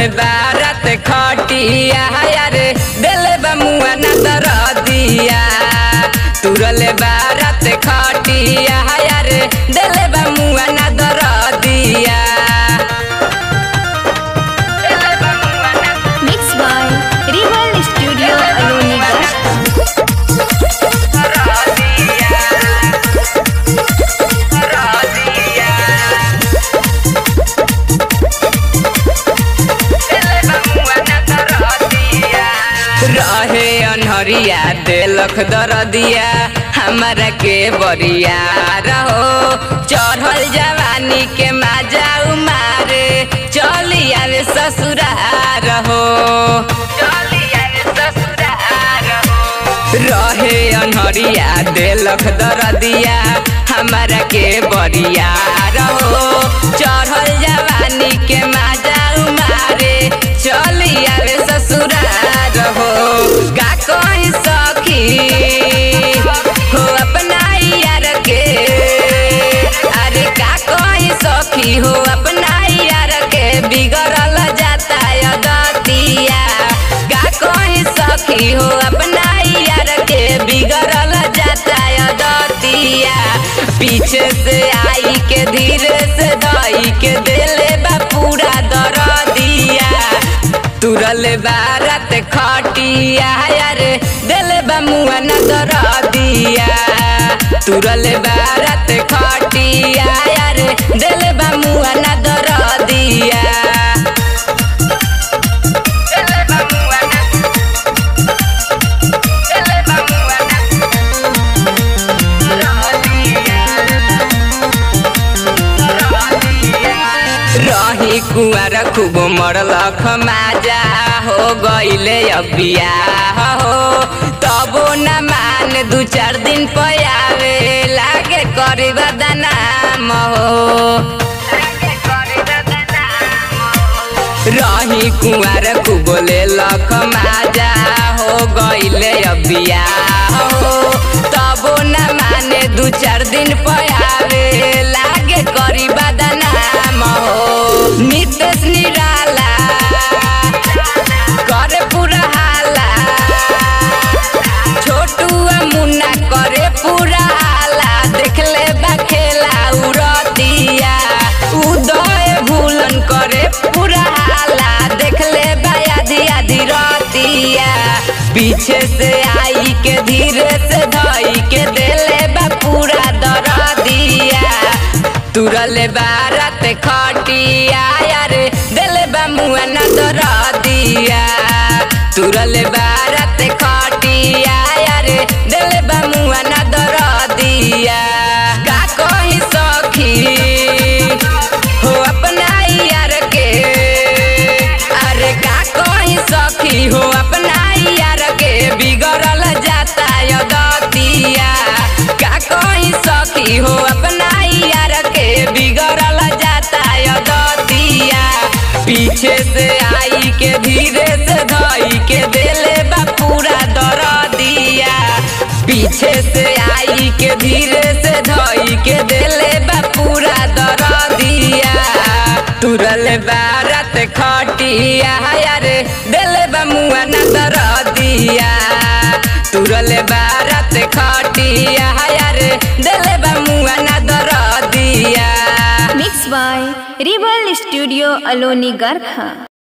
बारात खटिया यार दिल बमुआ न दरदिया तुरल बारात खटिया यार दिल बमुआ न दरदिया दिल बमुआ न Mixed by Rival Studio Alonigarh. रहे अनहरिया देलख दरदिया हमारा के बरिया रहो चढ़ल जवानी के माजा मारे चली आवे ससुरार हो चली आवे ससुरार हो रहे अनहरिया देलख दरदिया हमारा के बरिया रहो चढ़ल जवानी के माजा मारे चली आवे ससुरार हो का कहीं सखी हो अपना यार के अरे का कहीं सखी हो अपना यार के बिगड़ल जाता दतिया का कहीं सखी हो अपना यार के बिगड़ल जाता दतिया पीछे से आई के धीरे से दई के दिले बा पूरा दरदिया तुरल बारत खटिया यार दिल बमुआ न दरदिया तुरल बारत खटिया यार दिल बमुआ न दरदिया दिल बमुआ न दिल बमुआ न रही कुआर खूब मरलख माजा हो गईले अबिया हो तबो न मान दू चार दिन पयावे लागे करे बदनाम हो रही कुआर खूब ले लख माजा हो गईले अबिया हो तबो न माने दू चार दिन पयावे लागे करी बदनाम हो नितेश निराला करे पूरा हाला छोटू आ मुन्ना करे पूरा हाला देखले बा खेला उड़तिया उदय भूलन करे पूरा हाला देखले बा आधी आधी रतिया पीछे से आई के धीरे से धई के देले बा पूरा दरदिया तुरल बारत खटिया यार दिल बा मुआ न दरदिया तुरल बारत खटिया यार दिल बा मुआ न दरदिया का कही सखी हो अपना यार के अरे का कही सखी हो अपना यार के बिगड़ल जाता दतिया का कही सखी हो अपना यार के बिगड़ल जाता दतिया पीछे से आई के धीरे से धई के देले बा पूरा दरदिया पीछे से आई के धीरे से धई के देले बा पूरा दरदिया तुरल बारत खटिया यार दिल बा मुआ न दरदिया तुरल बारत खटिया यार दिल बा मुआ न दरदिया Mixed by Rival Studio Alonigarh.